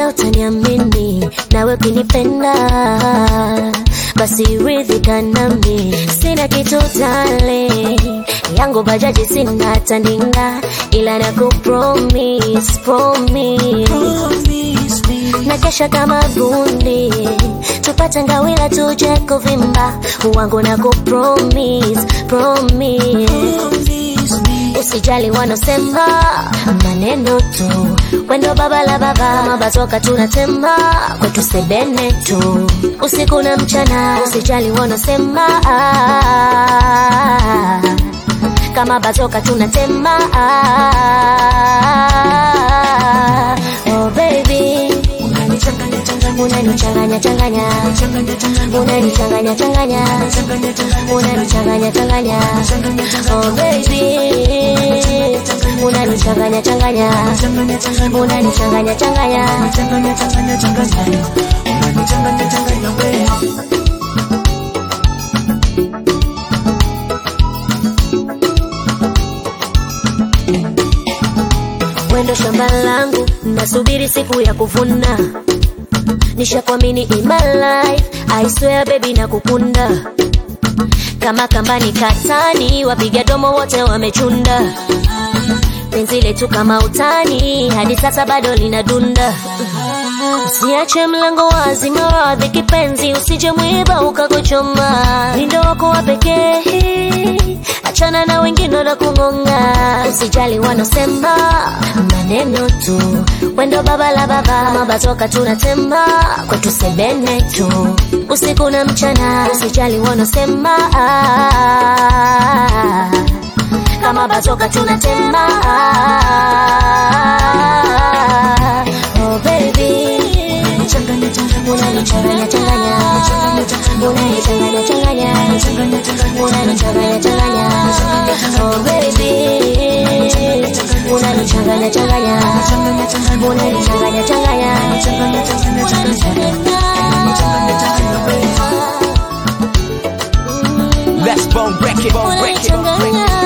utaniamini nawe ukinipenda basi ridhika nami sina kitu tale yangu bajaji sina tandinga ila na kupromise promise na kesha kama bundi tupate ngawila tuje kuvimba wangu na kupromise promise usijali wanosema maneno tu wendo baba la baba mabatoka tunatema kwetu sebene tu usiku na mchana usijali wanosema kama batoka tunatema oh baby unanichanganya changanya unanichanganya changanya unanichanganya changanya oh baby unanichanganya changanya unanichanganya changanya wendo shamba langu nasubiri siku ya kuvuna nishakwamini in my life I swear baby na kukunda kama kambani katani wapiga domo wote wamechunda penzi letu kama utani hadi sasa bado linadunda usiache mlango wazi maradhi kipenzi usije mwiba ukakuchoma lindo wako wa pekee achana na wengine na kung'ong'a usijali wanosema maneno tu wendo baba la baba mabatoka tunatema kwetu sebene tu usiku na mchana usijali wanosema kama batoka tunatema oh baby unanichanganya changanya unanichanganya changanya unanichanganya changanya oh baby unanichanganya changanya unanichanganya changanya Let's bone wreck it, bone wreck it. unanichanganya